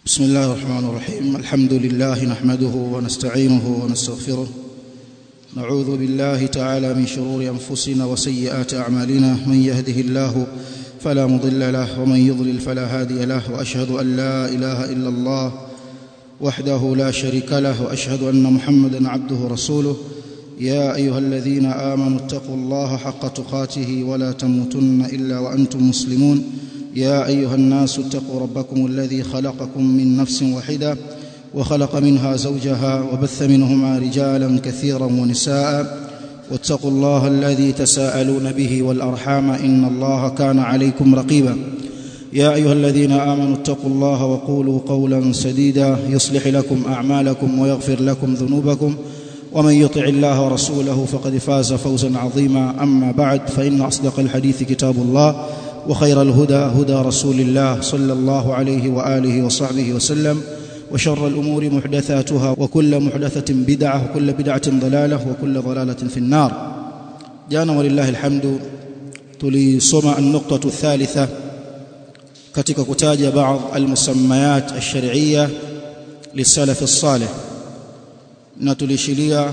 بسم الله الرحمن الرحيم الحمد لله نحمده ونستعينه ونستغفره نعوذ بالله تعالى من شرور انفسنا وسيئات اعمالنا من يهده الله فلا مضل له ومن يضلل فلا هادي له واشهد ان لا اله الا الله وحده لا شريك له واشهد ان محمدا عبده ورسوله يا ايها الذين امنوا اتقوا الله حق تقاته ولا تموتن الا وانتم مسلمون يا ايها الناس اتقوا ربكم الذي خلقكم من نفس واحده وخلق منها زوجها وبث منهما رجالا كثيرا ونساء واتقوا الله الذي تساءلون به والارحام ان الله كان عليكم رقيبا يا ايها الذين امنوا اتقوا الله وقولوا قولا سديدا يصلح لكم اعمالكم ويغفر لكم ذنوبكم ومن يطع الله ورسوله فقد فاز فوزا عظيما اما بعد فان اصدق الحديث كتاب الله وخير الهدى هدى رسول الله صلى الله عليه واله وصحبه وسلم وشر الامور محدثاتها وكل محدثه بدعه وكل بدعه ضلاله وكل ضلاله في النار جانا ولله الحمد tulisoma النقطه الثالثه katika kutaja baadhi almusammayat ash-shar'iyya lisalaf as-salih na tulishilia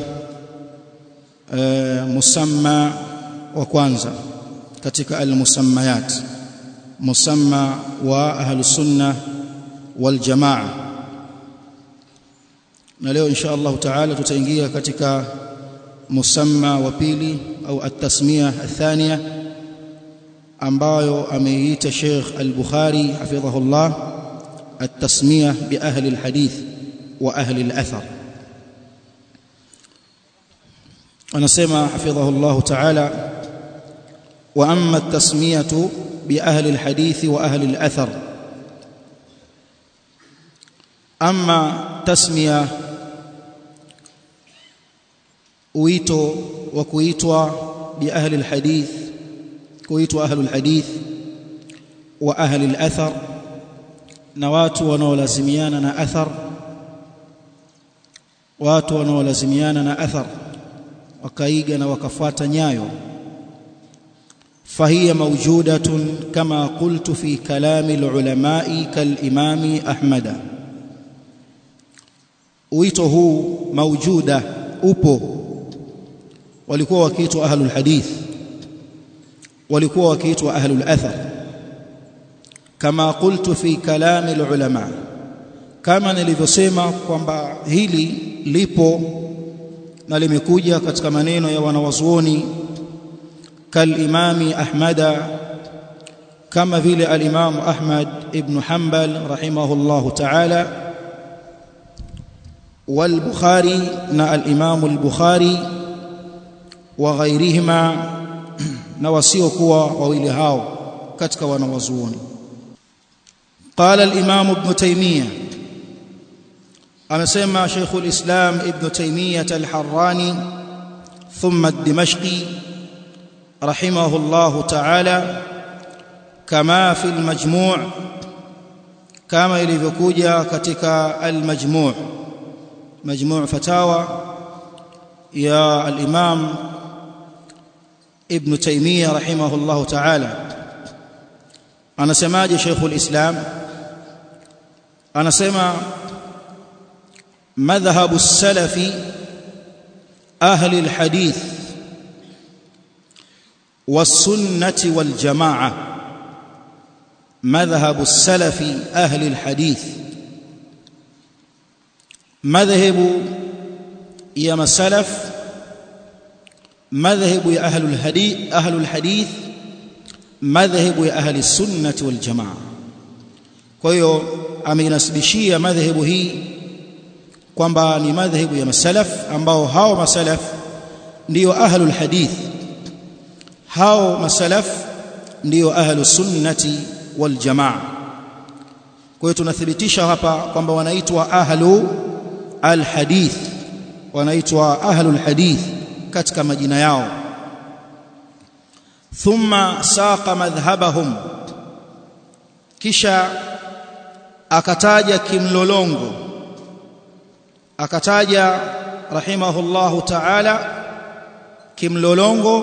musamma wa kwanza katika almusammayat musamma wa ahlus sunna wal jamaa na leo insha Allah taala tutaingia katika musamma wa pili au at-tasmiya athania ambayo ameiita Sheikh Al-Bukhari hafidhahullah at-tasmiya bi ahli al-hadith wa ahli al-athar anasema hafidhahullah taala wa amma at-tasmiyatu bi ahli al-hadith wa ahli al-athar amma tasmiya wito wa kuitwa bi ahli alhadith kuitwa ahli alhadith wa ahli alathar na watu wanaolazimiana na athar watu wanaolazimiana na athar wakaiga na wakafuata nyayo فهي موجودة كما قلت في كلام العلماء كالإمام أحمد wito huu maujuda upo walikuwa wakiitwa ahlul hadith walikuwa wakiitwa ahlul athar kama qultu fi kalami alulama kama nilivyosema kwamba hili lipo na limekuja katika maneno ya wanawazuoni kalimami ahmada kama vile alimamu ahmad ibn hanbal rahimahullahu ta'ala والبخاري نا الامام البخاري وغيرهما na wasiokuwa wawili hao katika wanawazuoni قال الامام ابن تيميه amesema شيخ الاسلام ابن تيميه الحراني ثم الدمشقي رحمه الله تعالى كما في المجموع كما ilivyokuja katika المجموع مجموع فتاوى يا الإمام ابن تيمية رحمه الله تعالى أنا سماج شيخ الإسلام أنا سمع مذهب السلف أهل الحديث والسنة والجماعة مذهب السلف أهل الحديث madhhabu ya masalaf madhhabu ya ahlul hadith ahlul hadith madhhabu ya ahli sunnah wal jamaa kwa hiyo ameinasibishia madhhabu hii kwamba ni madhhabu ya masalaf ambao hao masalaf ndio ahlul hadith hao masalaf ndio ahlus sunnati wal jamaa kwa hiyo tunathibitisha hapa kwamba wanaitwa ahlu alhadith wanaitwa ahlul hadith katika majina yao thumma saqa madhhabahum kisha akataja kimlolongo akataja rahimahullahu ta'ala kimlolongo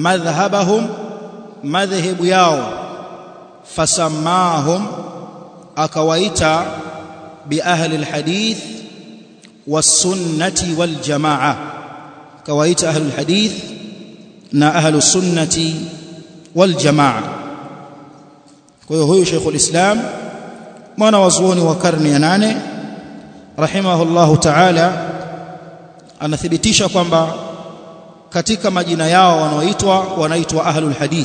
madhhabahum madhhabu yao fasamahum akawaita bi ahli alhadith was-sunnati wal jamaa akawaita ahli alhadith na ahli sunnati wal jamaa kwa hiyo huyu Sheikhul Islam mwana wa zuoni wa karne ya nane rahimahullahu ta'ala anathibitisha kwamba katika majina yao wanaoitwa wanaitwa ahlul hadith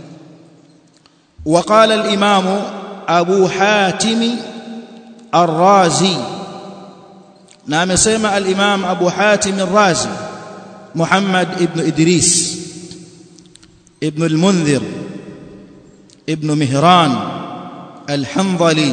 وقال الإمام أبو حاتم الرازي نعم سمع الإمام أبو حاتم الرازي محمد ابن إدريس ابن المنذر ابن مهران الحنظلي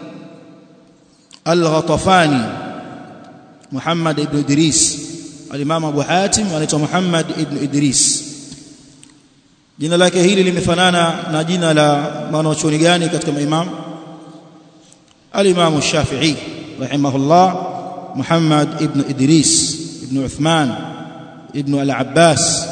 الغطفاني محمد ابن إدريس الإمام أبو حاتم ونيته محمد ابن إدريس jina lake hili limefanana na jina la mwanachuoni gani katika maimam al-Imam Shafi'i rahimahullah Muhammad ibn Idris ibn Uthman ibn al-Abbas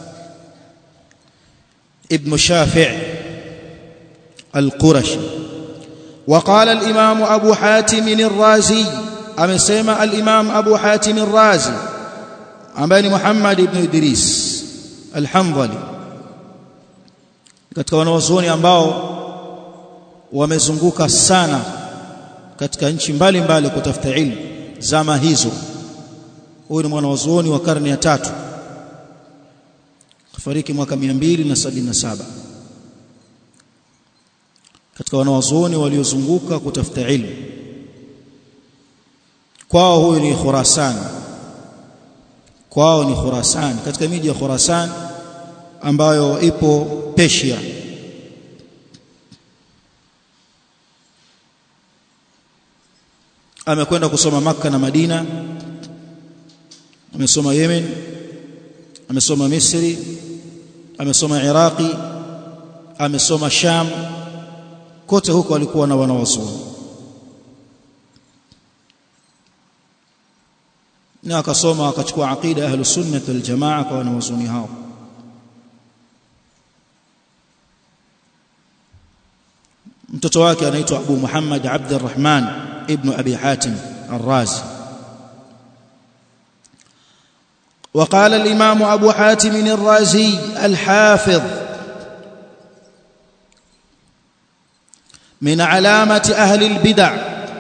ibn Shafi' al-Qurashi وقال الإمام أبو حاتم الرازي أمسيما الإمام أبو حاتم الرازي أمباني محمد بن إدريس الحنظلي katika wanawazuoni ambao wamezunguka sana katika nchi mbalimbali kutafuta ilmu zama hizo huyu ni mwanawazuoni wa karne ya tatu kafariki mwaka 277 katika wanawazuoni waliozunguka kutafuta ilmu kwao huyu ni Khurasan kwao ni Khurasan katika miji ya Khurasan ambayo ipo Persia amekwenda kusoma maka na Madina amesoma Yemen amesoma Misri amesoma Iraqi amesoma Sham kote huko alikuwa na wanawazuoni na akasoma akachukua aqida ahlus sunnah wal jamaa kwa wanawazuoni hao mtoto wake anaitwa Abu Muhammad Abdurrahman ibn Abi Hatim Ar-Razi وقال الإمام أبو حاتم الرازي الحافظ من علامة أهل البدع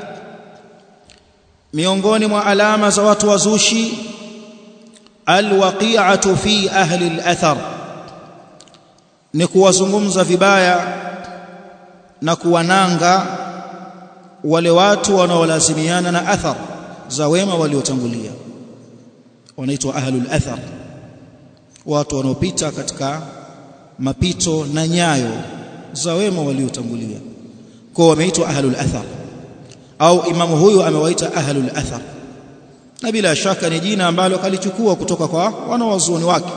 miongoni mwa alama za watu wazushi alwaqi'atu fi ahli al-athar ni kuwazungumza vibaya na kuwananga wale watu wanaolazimiana na athar za wema waliotangulia wanaitwa ahlul athar watu wanaopita katika mapito na nyayo za wema waliotangulia kwa wameitwa ahlul athar au imamu huyu amewaita ahlul athar na bila shaka ni jina ambalo kalichukua kutoka kwa wanawazuoni wake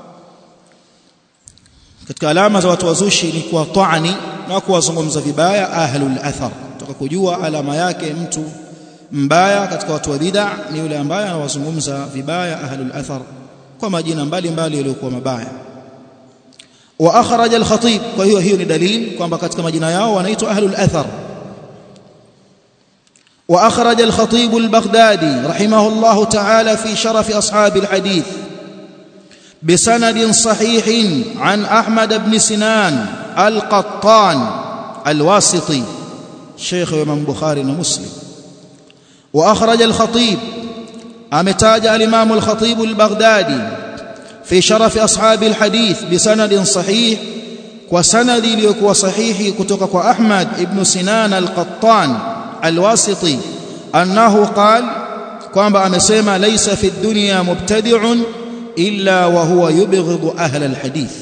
katika alama za watu wazushi ni kuwa taani na kuwazungumza vibaya ahlul athar toka kujua alama yake mtu mbaya katika watu wa bid'a ni yule ambaye anawazungumza vibaya ahlul athar kwa majina mbalimbali yaliyokuwa mabaya wa akhraj al-khatib kwa hiyo hiyo ni dalili kwamba katika majina yao wanaitwa ahlul athar wa akhraj al-khatib al-baghdadi rahimahullah ta'ala fi sharaf ashab al-hadith بسند صحيح عن احمد بن سنان القطان الواسطي شيخ امام بخاري ومسلم واخرج الخطيب امتاج الامام الخطيب البغدادي في شرف اصحاب الحديث بسند صحيح وسند ليكوا صحيح kutoka kwa Ahmad ibn Sinan al-Qattan al-Wasiti annahu qal kwamba amesema laysa fi dunya mubtadi'un illa wa huwa yubghidu ahla al-hadith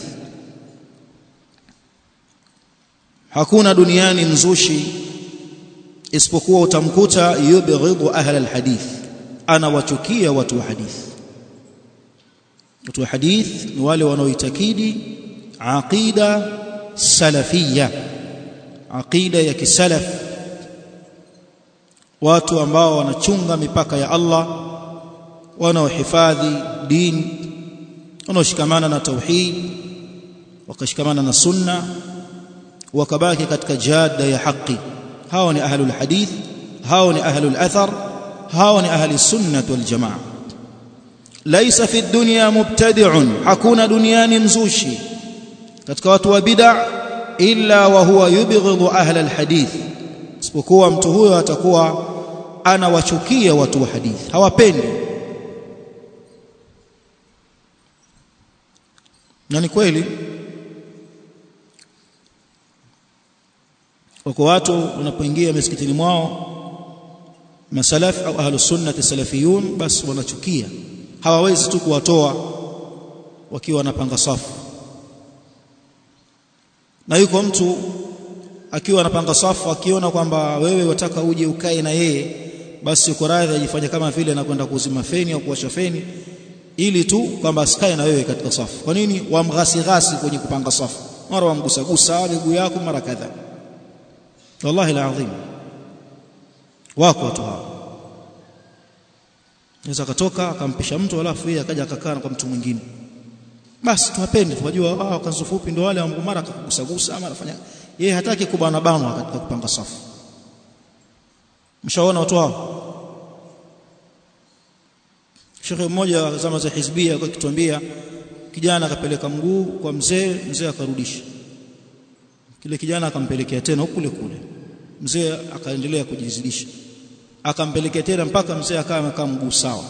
hakuna duniani mzushi isipokuwa utamkuta yubghidu ahla alhadith anawachukia watu wa hadith watu wa hadith ni wale wanaoitakidi aqida salafia aqida ya kisalaf watu ambao wanachunga mipaka ya Allah wanaohifadhi dini wanaoshikamana na tauhid wakashikamana na sunna wakabaki katika jada ya haki hao ni ahlul hadith hao ni ahlul athar hao ni ahli sunnah wal jamaa laysa fi dunya mubtadi'un hakuna duniani mzushi katika watu wa bid'a illa wa huwa yubghidhu ahla alhadith isipokuwa mtu huyo atakuwa anawachukia watu wa hadithi hawapendi na ni kweli wako watu wanapoingia misikitini mwao masalaf au ahlus sunnah salafiyun basi wanachukia hawawezi tu kuwatoa wakiwa wanapanga safu na yuko mtu akiwa anapanga safu akiona kwamba wewe wataka uje ukae na yeye basi uko radhi ajifanye kama vile anakwenda kuzima feni au kuwasha feni ili tu kwamba asikae na wewe katika safu kwa nini wamghasi ghasi kwenye kupanga safu mara wamgusa gusa miguu yako mara kadhaa wallahi alazim wako watu hao Naweza akatoka akampisha mtu alafu yeye akaja akakaa kwa mtu mwingine. Basi tuwapende tunajua wao kanzu fupi ndio wale ambao mara akakugusagusa ama anafanya yeye hataki kubana banwa katika kupanga safu. Mshaona watu hao? Shekhe mmoja wa zama za hizbia alikuwa akituambia kijana akapeleka mguu kwa mzee, mzee akarudisha. Kile kijana akampelekea tena kule kule. Mzee akaendelea kujizidisha akampelekea tena mpaka mzee akawa amekaa mguu sawa.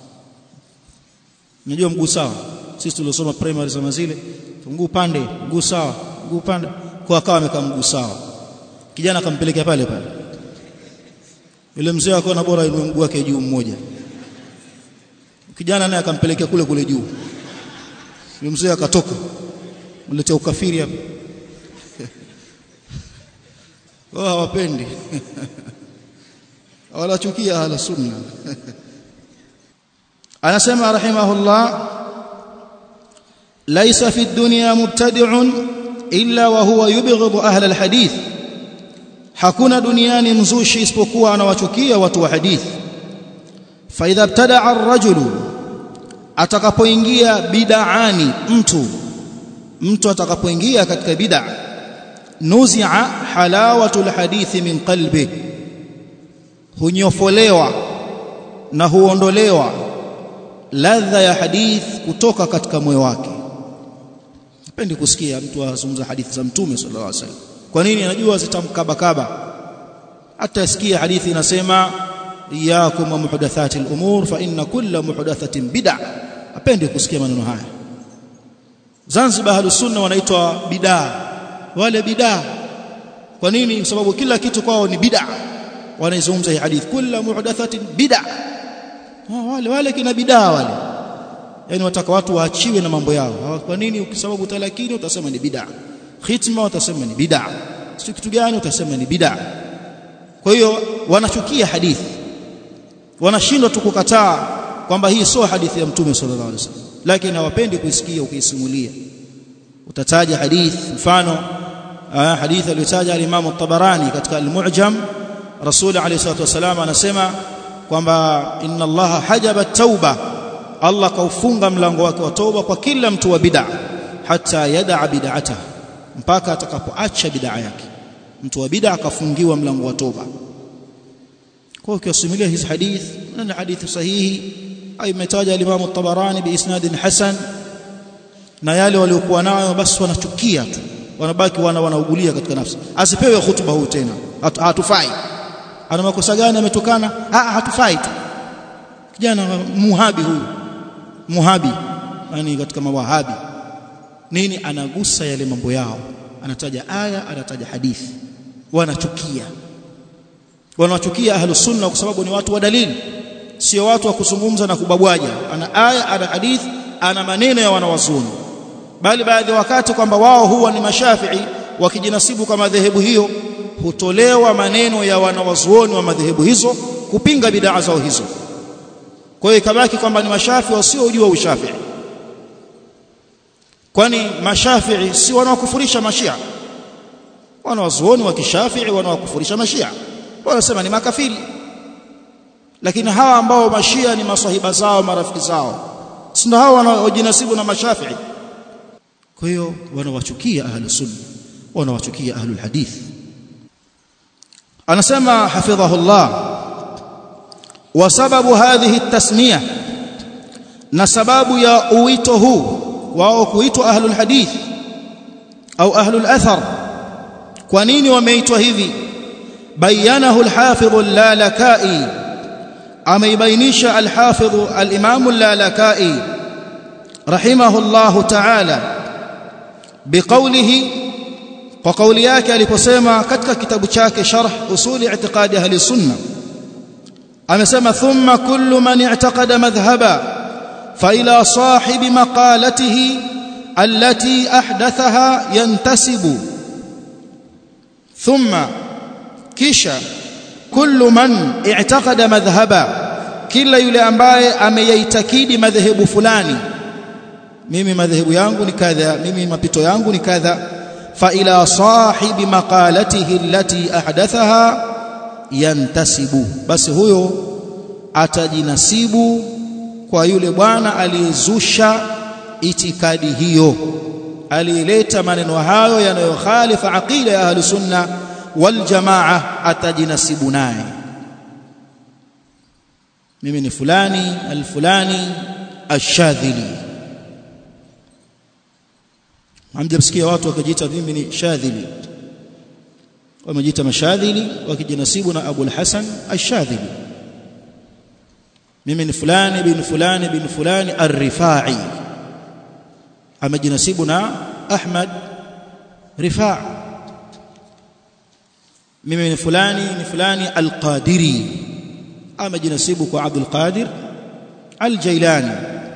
Unajua mguu sawa? Sisi tuliosoma primary zama zile, mguu pande, mguu sawa, mguu pande, kwa akawa amekaa mguu sawa. Kijana akampelekea pale pale. Yule mzee akaona bora inue mguu wake juu mmoja. Kijana naye akampelekea kule kule juu. Yule mzee akatoka. Mletea ukafiri hapa. Wao hawapendi. walachukia ahla sunna anasema rahimahullah laysa fi dunya mubtadi'un illa wa huwa yubghidhu ahla alhadith hakuna duniani mzushi isipokuwa anawachukia watu wa hadithi fa idha ibtada'a ar-rajulu atakapoingia bid'ani mtu mtu atakapoingia katika bid'a nuzi'a halawatul hadithi min qalbihi hunyofolewa na huondolewa ladha ya hadith kutoka katika moyo wake sipendi kusikia mtu azungumza hadithi za mtume sallallahu alaihi wasallam kwa nini anajua zitamkabakaba hata asikia hadithi inasema iyakum wa muhdathati al-umur fa inna kulla muhdathatin bid'a apendi kusikia maneno haya Zanzibar ahlus sunna wanaitwa bid'a wale bid'a kwa nini kwa sababu kila kitu kwao ni bid'a wanaizungumza hii hadithi kila muhdathatin bid'a wale wale kina bid'a wale yani wataka watu waachiwe na mambo yao kwa nini ukisababu talakini utasema ni bid'a khitma utasema ni bid'a sio kitu gani utasema ni bid'a kwa hiyo wanachukia hadithi wanashindwa tu kukataa kwamba hii sio hadithi ya mtume sallallahu alaihi wasallam lakini hawapendi kuisikia ukiisimulia utataja hadithi mfano hadithi aliyotaja al-Imam at-Tabarani katika al-Mu'jam Rasul alayhi salatu wasalam anasema kwamba inna Allaha hajaba tauba Allah kaufunga mlango wake wa toba kwa kila mtu wa bid'a hata yada'a bid'ata mpaka atakapoacha bid'a yake mtu wa bid'a akafungiwa mlango wa toba kwa ukiwasimulia hizi hadithi na hadithi sahihi au imetaja al-Imam at-Tabarani bi isnadin hasan na yale waliokuwa nayo basi wanachukia tu wanabaki wana wanaugulia katika nafsi asipewe hutuba huu tena hatufai ana makosa gani ametokana ah hatufai tu kijana muhabi huyu muhabi yani katika mawahabi nini anagusa yale mambo yao anataja aya anataja hadithi wanachukia wanachukia ahlus sunna kwa sababu ni watu wa dalili sio watu wa kuzungumza na kubabwaja ana aya ana hadithi ana maneno ya wanawazuni bali baadhi ya wakati kwamba wao huwa ni mashafii wakijinasibu kwa madhehebu hiyo hutolewa maneno ya wanawazuoni wa madhehebu hizo kupinga bid'a zao hizo kwa hiyo ikabaki kwamba ni mashafi wasiojua ushafi kwani mashafii si wanaokufurisha mashia wanawazuoni wa kishafii wanaokufurisha mashia wanasema ni makafiri lakini hawa ambao mashia ni masahiba zao marafiki zao si ndio hawa wanaojinasibu na mashafii kwa hiyo wanawachukia ahlus sunna wanawachukia ahlul hadith anasema hafidhahullah wa sababu hadhihi tasmiya na sababu ya uwito huu wao kuitwa ahlul hadith au ahlul athar kwa nini wameitwa hivi bayanahu al-hafidh al-lalakai ameibainisha al-hafidh al-imam al-lalakai rahimahullah ta'ala biqawlihi kwa kauli yake aliposema katika kitabu chake sharh usuli i'tiqadi ahli sunna amesema thumma kullu man i'taqada madhhaba fa ila sahibi maqalatihi allati ahdathaha yantasibu thumma kisha kullu man i'taqada madhhaba kila yule ambaye ameyaitakidi madhehebu fulani mimi madhehebu yangu ni kadha mimi mapito yangu ni kadha fa ila sahibi maqalatihi allati ahdathaha yantasibu basi huyo atajinasibu kwa yule bwana aliyezusha itikadi hiyo alileta maneno hayo yanayokhalifa aqida ya ahli sunna wal jamaa atajinasibu naye mimi ni fulani alfulani ashadhili hamjasikia watu wakijiita mimi ni shadhili wamejiita mashadhili wakijinasibu na Abu al-Hasan ash-Shadhili mimi ni fulani bin fulani bin fulani ar-Rifai amejinasibu na Ahmad Rifa mimi ni fulani ni fulani al-Qadiri amejinasibu kwa Abdul Qadir al-Jailani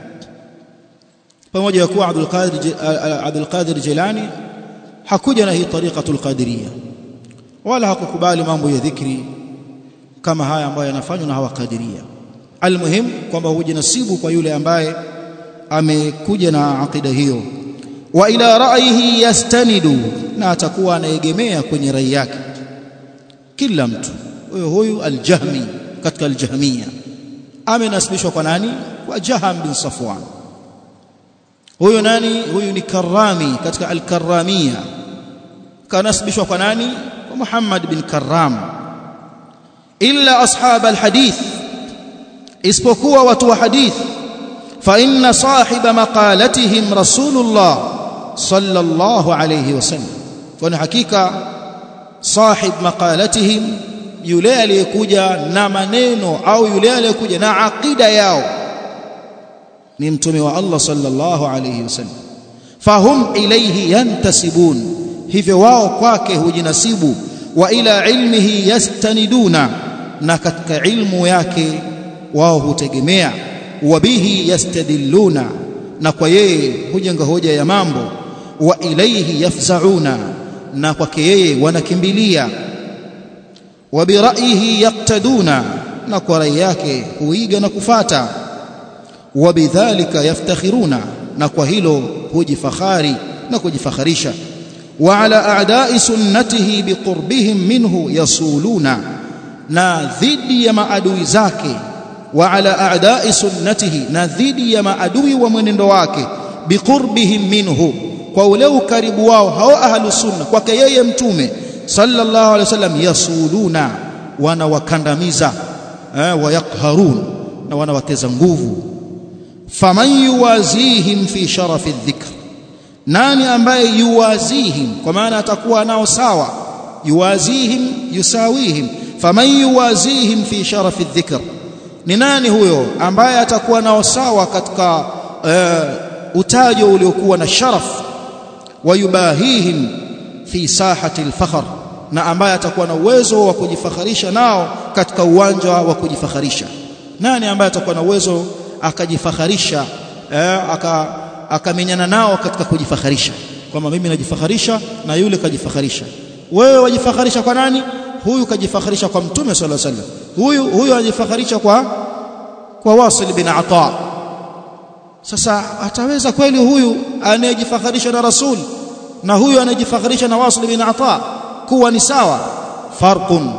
pamoja na kuwa Abdul Qadir Abdul Qadir Jailani hakuja na hii tariqatul qadiriyya wala hakukubali mambo ya dhikri kama haya ambayo yanafanywa na hawa kadiria almuhim kwamba hujinasibu kwa yule ambaye amekuja na akida hiyo wa ila ra'yihi yastanidu na atakuwa anaegemea kwenye rai yake kila mtu huyo huyu aljahmi katika aljahmia amenasibishwa kwa nani kwa jaham bin safwan huyo nani huyu ni karami katika alkaramia kanasibishwa kwa nani محمد بن كرام إلا أصحاب الحديث اسبقوا وتو حديث فإن صاحب مقالتهم رسول الله صلى الله عليه وسلم فأنا حقيقة صاحب مقالتهم yule aliyekuja na maneno au yule aliyekuja na aqida yao ni mtume wa Allah sallallahu alayhi wasallam fahum ilayhi yantasibun hivyo wao kwake hujinasibu wa ila ilmihi yastaniduna na katika ilmu yake wao hutegemea wa bihi yastadilluna na kwa yeye hujenga hoja ya mambo wa ilaihi yafzauna na kwake yeye wanakimbilia wa biraihi yaktaduna na kwa rai yake huiga na kufata wa bidhalika yaftakhiruna na kwa hilo hujifakhari na kujifakharisha وعلى أعداء سنته بقربهم منه يصولون na dhidi ya maadui zake wa ala a'da'i sunnatihi na dhidi ya maadui wa mwenendo wake biqurbihim minhu kwa ule ukaribu wao hao ahlu sunna kwake yeye mtume sallallahu alaihi wasallam yasuluna wanawakandamiza eh, wayaqharun na wanawateza nguvu faman yuwazihim fi sharafi dhikr nani ambaye yuwazihim kwa maana atakuwa nao sawa yuwazihim yusawihim faman yuwazihim fi sharafi dhikr ni nani huyo ambaye atakuwa nao sawa katika uh, utajo uliokuwa na sharaf wayubahihim fi sahati alfakhr na ambaye atakuwa na uwezo wa kujifakharisha nao katika uwanja wa kujifakharisha nani ambaye atakuwa na uwezo akajifakharisha eh, aka akamenyana nao katika kujifakharisha kwamba mimi najifakharisha na yule kajifakharisha wewe wajifakharisha kwa nani huyu kajifakharisha kwa mtume sallallahu alaihi wasallam huyu huyu anajifakharisha kwa kwa Wasil bin Ata sasa ataweza kweli huyu anayejifakharisha na rasul na huyu anayejifakharisha na Wasil bin Ata kuwa ni sawa farqun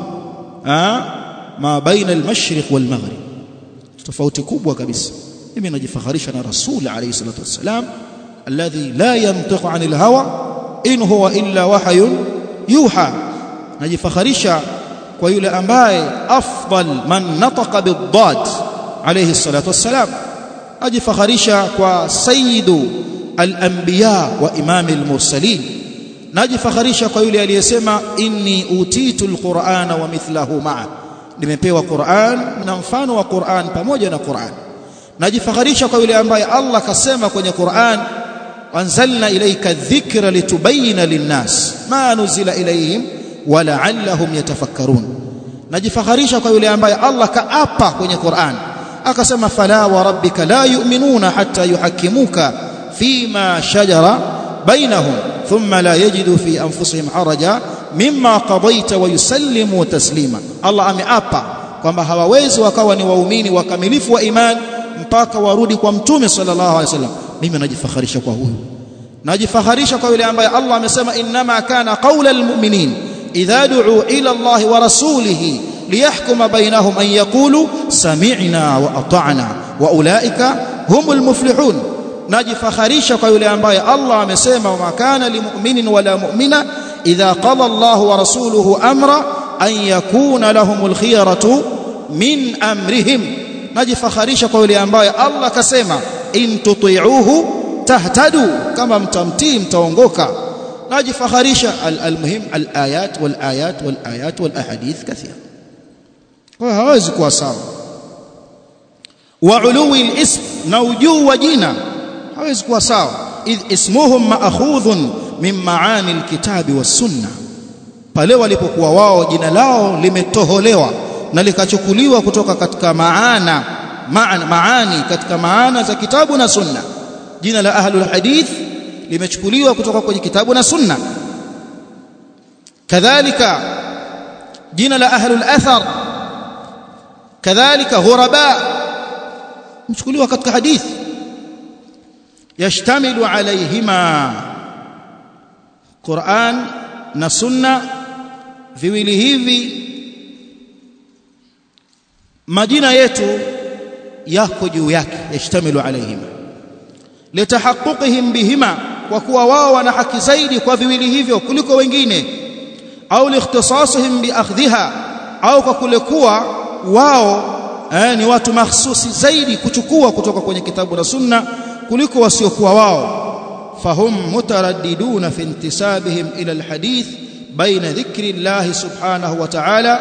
ma baina al-mashriq wal-maghrib tofauti kubwa kabisa mimi najifakharisha na rasul alayhi salatu wassalam alladhi la yantiqu anil hawa in huwa illa wahyun yuha najifakharisha kwa yule ambaye afdal man nataqa bid-dad alayhi salatu wassalam ajifakharisha kwa sayyidu al-anbiya wa imam al-mursalin najifakharisha kwa yule aliyesema inni utitu al-qur'ana wa mithlahu ma'a nimepewa Qur'an na mfano wa Qur'an pamoja na Qur'an najifakharisha kwa yule ambaye Allah kasema kwenye Qur'an anzalna ilayka dhikra litubayyana linnas ma nuzila ilayhim wa la'allahum yatafakkarun najifakharisha kwa yule ambaye Allah kaapa kwenye Qur'an akasema fala wa rabbika la yu'minuna hatta yuhakkimuka fima shajara bainahum thumma la yajidu fi anfusihim haraja mimma qadaita wa yusallimu taslima Allah ameapa kwamba hawawezi wakawa ni waumini wakamilifu wa imani mpaka warudi kwa mtume sallallahu alaihi wasallam mimi najifakharisha kwa huyu najifakharisha kwa yule ambaye Allah amesema inma kana qaula almu'minin idha du'u ila Allah wa rasulihi liyahkuma bainahum an yaqulu sami'na wa ata'na wa ulaika humul muflihun najifakharisha kwa yule ambaye Allah amesema wa kana limu'minin wala mu'mina idha qala Allah wa rasuluhu amra an yakuna lahumul khiyaratu min amrihim najifakharisha kwa yule ambaye Allah kasema in tuti'uhu tahtadu kama mtamtii mtaongoka najifakharisha almuhim alayat walayat walayat walahadith kathira kwa hawezi kuwa sawa wa uluwi alism na ujuu wa jina hawezi kuwa sawa idh ismuhum ma'khudhun min maani alkitabi was-sunnah pale walipokuwa wao jina lao limetoholewa na likachukuliwa kutoka katika maana maana maani katika maana za kitabu na sunna jina la ahlul hadith limechukuliwa kutoka kwenye kitabu na sunna kadhalika jina la ahlul athar kadhalika ghuraba mchukuliwa katika hadith yashtamilu alayhima Qur'an na sunna viwili hivi majina yetu yako juu yake yashtamilu alayhima litahaqquqihim bihima kwa kuwa wao wana haki zaidi kwa viwili hivyo kuliko wengine au liikhtisasihim biakhdhiha au kwa kule kuwa wao eh, ni watu mahsusi zaidi kuchukua kutoka kwenye kitabu na sunna kuliko wasiokuwa wao fahum mutaraddiduna fi intisabihim ila alhadith baina dhikri Allah subhanahu wa ta'ala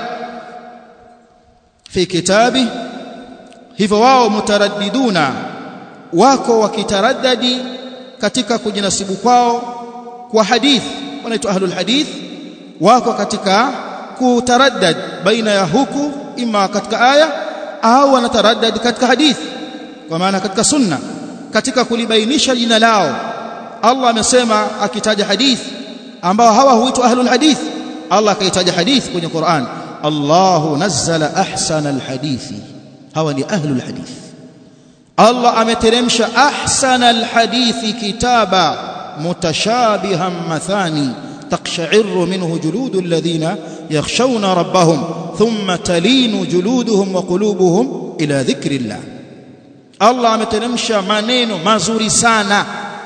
fi kitabi hivyo wao mutaraddiduna wako wakitaraddadi katika kujinasibu kwao kwa hadith wanaitwa ahlul hadith wako katika kutaraddad baina ya huku ima katika aya au wanataraddad katika hadith kwa maana katika sunna katika kulibainisha jina lao Allah amesema akitaja hadith ambao hawa huitwa ahlul hadith Allah akaitaja hadith kwenye Qur'an Allahu nazzala ahsana alhadithi hawa ni ahlul hadith Allah ameteremsha ahsana alhadithi kitaba mutashabihan mathani تقشعر منه جلود الذين يخشون ربهم ثم تلين جلودهم وقلوبهم إلى ذكر الله الله ameteremsha maneno mazuri sana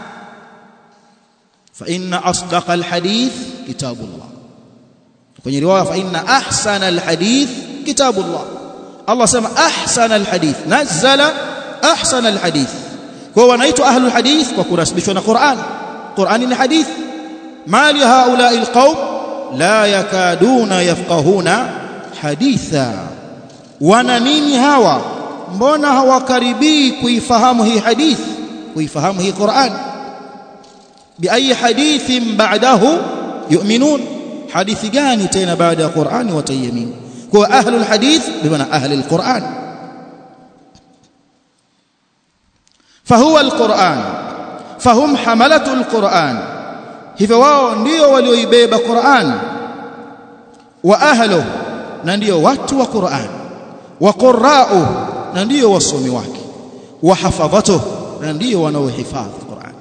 فإن أصدق الحديث كتاب الله kwenye riwaya فإن أحسن الحديث كتاب الله الله سمى أحسن الحديث نزل أحسن الحديث kwa wanaitwa ahlul hadith kwa kurasibishwa na Qur'an Qur'ani ni hadith ما لهؤلاء القوم لا يكادون يفقهون حديثا wana nini hawa mbona hawakaribii kuifahamu hii hadith kuifahamu hii Qur'an biayi hadithin ba'dahu yu'minun hadithi gani tena baada ya Qur'an watayamin kwa ahlul hadith bimaana ahli alquran fahuwa alquran fahum hamalatu alquran hivyo wao ndio walioibeba Qur'an wa ahlu na ndio watu wa Qur'an wa qurra'u na ndio wasomi wake wa hafadhatu na ndio wanaohifadhi Qur'an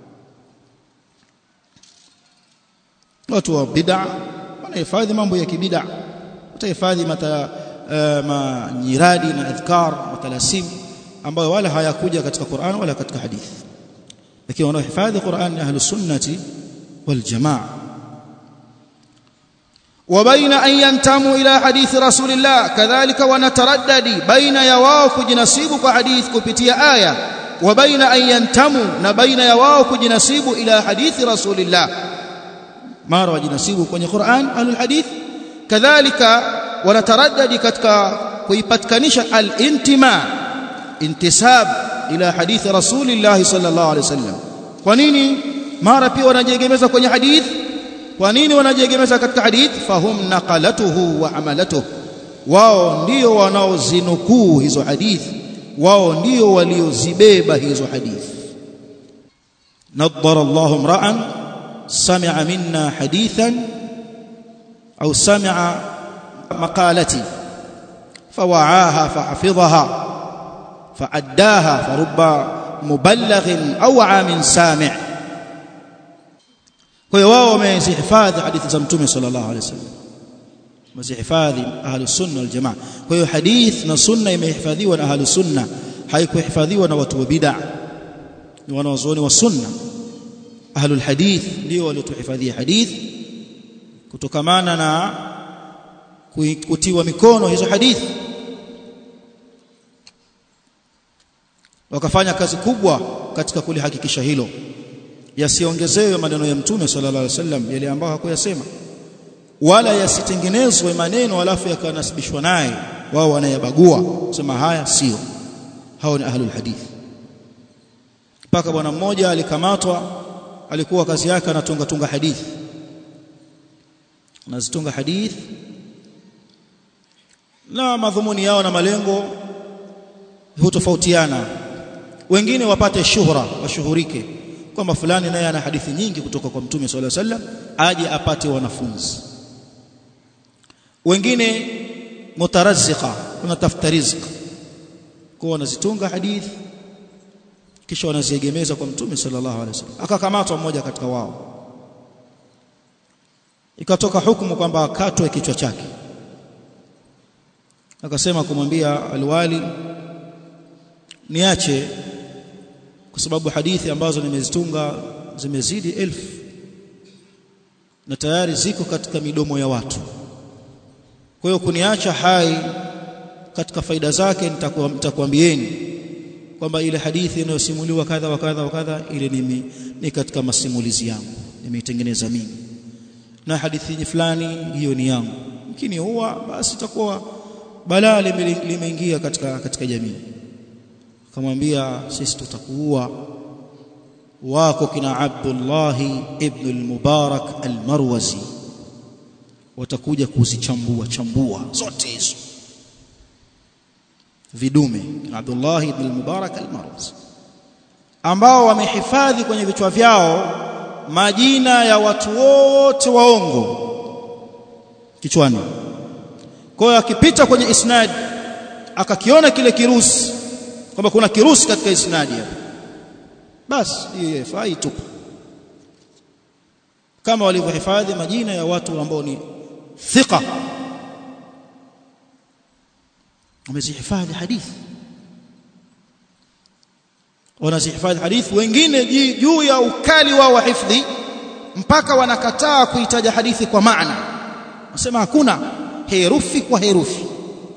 watu wa bid'a wanahifadhi mambo ya kibid'a watahifadhi mata uh, manyiradi na adhkar matalasim ambayo wala hayakuja katika Qur'an wala katika hadithi lakini wanaohifadhi Qur'an ni ahlus sunnati والجماعه وبين أن ينتموا إلى حديث رسول الله كذلك ونتردد بين يواو كجنسيب حديث كبتيا آية وبين أن ينتموا نبين يواو كجنسيب إلى حديث رسول الله ما روى جنسيب كوني قرآن أهل الحديث كذلك ونتردد كتك كيبتكنش الانتماء انتساب إلى حديث رسول الله صلى الله عليه وسلم ونيني mara pia wanajiegemeza kwenye hadith kwa nini wanajiegemeza katika hadith fahum naqalatuhu wa amalatuhu wao ndio wanaozinukuu hizo hadith wao ndio waliozibeba hizo hadith nadhara Allahu imra'an sami'a minna hadithan au sami'a maqalati fawa'aha fahafidhaha fa'addaha farubba mubalaghin au 'amin sami' kwa hiyo wao wamezihifadhi hadithi za mtume sallallahu alaihi wasallam wamezihifadhi ahlus sunna wal jamaa kwa hiyo hadith na sunna imehifadhiwa na ahlus sunna haikuhifadhiwa na watu wa bid'a ni wanawazuoni wa sunna ahlul hadith ndio waliotuhifadhia hadith kutokamana na kutiwa mikono hizo hadithi wakafanya kazi kubwa katika kulihakikisha hilo yasiongezewe maneno ya mtume sallallahu alaihi wasallam yale ambayo hakuyasema wala yasitengenezwe maneno alafu yakanasibishwa naye wao wanayabagua sema haya sio hao ni ahlul hadith mpaka bwana mmoja alikamatwa alikuwa kazi yake anatunga tunga hadithi anazitunga hadithi na madhumuni yao na malengo hutofautiana wengine wapate shuhra washuhurike kwamba fulani naye ana hadithi nyingi kutoka kwa mtume sallallahu alaihi wasallam aje apate wanafunzi wengine mutarazziqa wanatafuta riziki kwa wanazitunga hadithi kisha wanaziegemeza kwa mtume sallallahu alaihi wasallam akakamatwa mmoja katika wao ikatoka hukumu kwamba akatwe kichwa chake akasema kumwambia alwali niache kwa sababu hadithi ambazo nimezitunga zimezidi elfu na tayari ziko katika midomo ya watu kwa hiyo kuniacha hai katika faida zake nitakwambieni kwamba ile hadithi inayosimuliwa kadha wa kadha wa kadha ile ni, ni katika masimulizi yangu nimeitengeneza mimi na hadithi fulani hiyo ni yangu lakini huwa basi itakuwa balaa limeingia katika katika jamii akamwambia sisi tutakuua wako kina Abdullah ibn al-Mubarak al-Marwazi watakuja kuzichambua chambua zote hizo vidume Abdullah ibn al-Mubarak al-Marwazi ambao wamehifadhi kwenye vichwa vyao majina ya watu wote waongo kichwani kwa hiyo akipita kwenye isnad akakiona kile kirusi kwamba kuna kirusi katika isnadi hapo basi hiyo haifai tupu kama walivyohifadhi majina ya watu ambao ni thika wamezihifadhi hadithi wanazihifadhi hadithi wengine juu ya ukali wao wa hifdhi mpaka wanakataa kuitaja hadithi kwa maana wasema hakuna herufi kwa herufi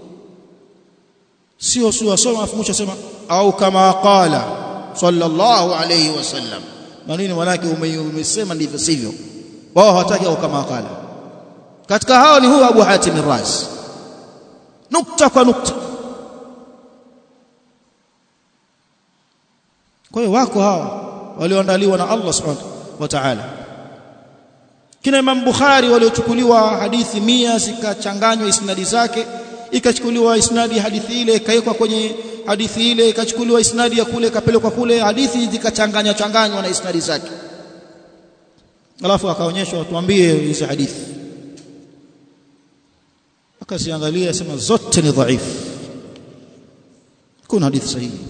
sio sio wasoma afumusha sema au kama qala sallallahu alayhi wasallam manini manake umesema ndivyo sivyo wao hawataki au kama qala katika hao ni huyu Abu Hatim Razi nukta kwa nukta kwa hiyo wako hao walioandaliwa na Allah subhanahu wa ta'ala kina Imam Bukhari waliochukuliwa hadithi mia zikachanganywa isnadi zake ikachukuliwa isnadi ya hadithi ile ikawekwa kwenye hadithi ile ikachukuliwa isnadi ya kule ikapelekwa kule hadithi zikachanganywa changanywa na isnadi zake alafu akaonyeshwa tuambie hizi hadithi akaziangalia sema zote ni dhaifu kuna hadithi sahihi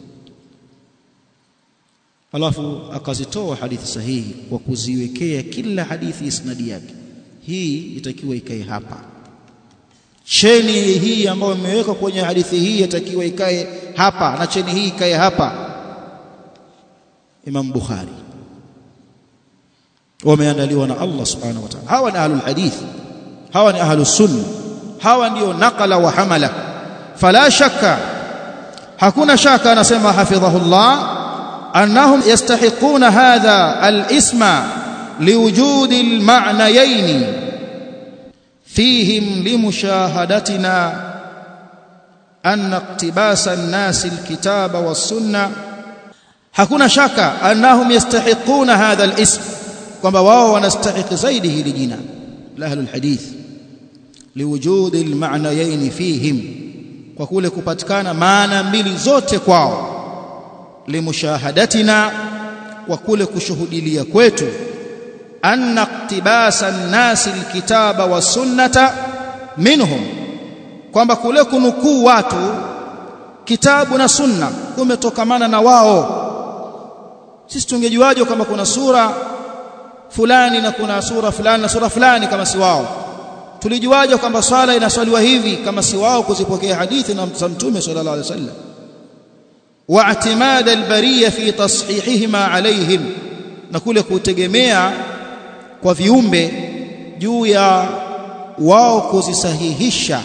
alafu akazitoa hadithi sahihi kwa kuziwekea kila hadithi isnadi yake hii itakiwa ikae hapa cheni hii ambayo imewekwa kwenye hadithi hii itakiwa ikae hapa na cheni hii ikae hapa Imam Bukhari wameandaliwa na Allah subhanahu wa ta'ala hawa ni ahlul hadith hawa ni ahlus sunna hawa ndio naqala wa hamala fala shakka hakuna shaka anasema hafidhahullah annahum yastahiquna hadha al-isma liwujudi al-ma'nayayn fihim limushahadatina أن اقتباس الناس الكتاب والسنة hakuna shaka annahum yastahiquna hadha al-ism kwamba wao wanastahiqi zaidi hili jina la ahlul hadith liwujudi al-ma'nayayn fihim kwa kule kupatikana maana mbili zote kwao limushahadatina kwa kule kushuhudilia kwetu anna iqtibasa an-nas al-kitaba was-sunnata minhum kwamba kule kunukuu watu kitabu na sunna kumetokamana na wao sisi tungejuaje kwamba kuna sura fulani na kuna sura fulani na sura fulani kama si wao tulijuaje kwamba swala inaswaliwa hivi kama si wao kuzipokea hadithi na mtume sallallahu alaihi wasallam واعتماد البريه في تصحيحهما عليهم na kule kutegemea kwa viumbe juu ya wao kuzisahihisha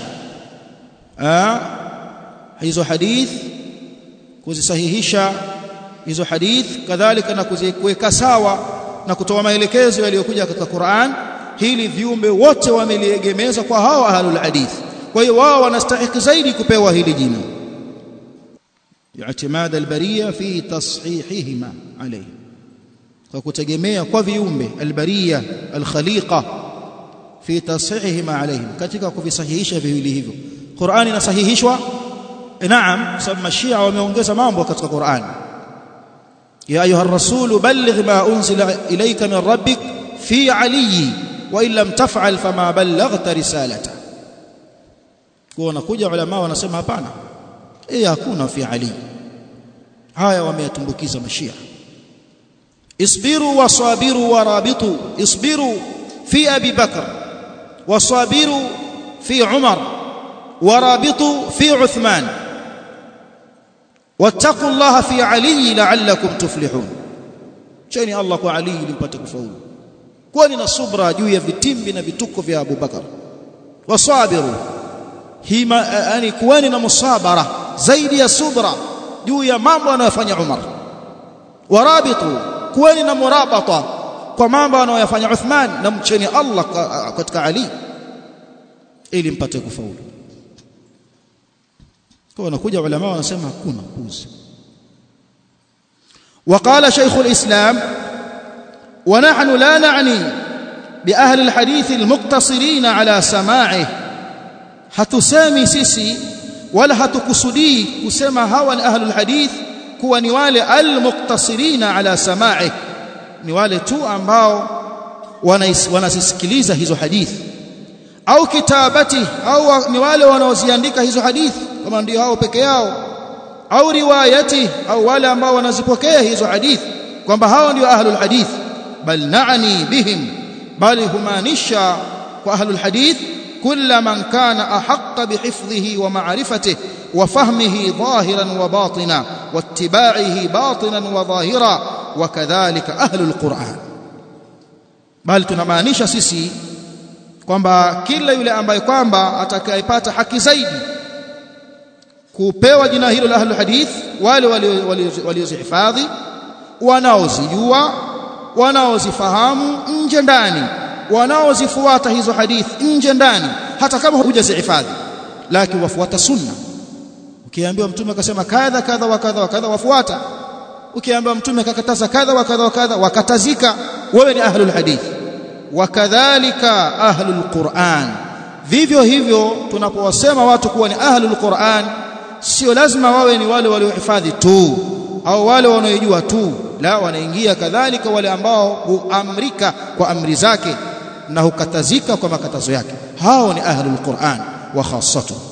hizo hadith kuzisahihisha hizo hadith kadhalika na kuziweka sawa na kutoa maelekezo yaliyokuja katika Qur'an hili viumbe wote wameliegemeza kwa hao ahlul hadith kwa hiyo wao wanastahili zaidi kupewa hili jina i'timad albariya fi tashihihima alayhi kwa kutegemea kwa viumbe albariya alkhaliqa fi tasihihima alayhim katika kuvisahihisha viwili hivyo Qur'an inasahihishwa naam sababu mashia wameongeza mambo katika Qur'an ya ayuha ar-rasul balligh ma unzila ilayka min rabbik fi ali wa in lam taf'al fama ballaghta risalata kwa wanakuja ulama wanasema hapana eh hakuna fi ali haya wameyatumbukiza mashia isbiru wasabiru warabitu isbiru fi abi bakr wasabiru fi umar ورابطوا في عثمان واتقوا الله في علي لعلكم تفلحون cheni Allah kwa Ali ili mpate kufaulu kwani na subra juu ya vitimbi na vituko vya Abu Bakar wasabiru hima yani kuweni na musabara zaidi ya subra juu ya mambo anayofanya Umar warabitu kuweni na murabata kwa mambo anayofanya Uthman na mcheni Allah katika Ali ili mpate kufaulu kwa wanakuja ulama wanasema hakuna puzi وقال شيخ الإسلام ونحن لا نعني بأهل الحديث المقتصرين على سماعه hatusemi sisi wala hatukusudii kusema hawa ni ahlul hadith kuwa ni wale almuqtasirina ala sama'i ni wale tu ambao wanasisikiliza hizo hadithi au kitabati au ni wale wanaoziandika hizo hadithi kama ndio hao peke yao au riwayati au wale ambao wanazipokea hizo hadithi kwamba hao ndio ahlul hadith bal naani bihim bali humaanisha kwa ahlul hadith كل من كان أحق بحفظه ومعرفته وفهمه ظاهرا وباطنا واتباعه باطنا وظاهرا وكذلك أهل القرآن بل tunamaanisha sisi kwamba kila yule ambaye kwamba atakayepata haki zaidi kupewa jina hilo la ahlul hadith wale waliozihifadhi wanaozijua wanaozifahamu nje ndani wanaozifuata hizo hadithi nje ndani hata kama hujazihifadhi lakini wafuata sunna ukiambiwa mtume akasema kadha kadha wa kadha wa kadha wafuata ukiambiwa mtume akakataza kadha wa kadha wa kadha wakatazika wewe ni ahlul hadith wakadhalika ahlul Qur'an vivyo hivyo tunapowasema watu kuwa ni ahlul Qur'an sio lazima wawe ni wale waliohifadhi tu au wale wanaojua tu la wanaingia kadhalika wale ambao huamrika kwa amri zake na hukatazika kwa makatazo yake hao ni ahlul Qur'an wa khassatu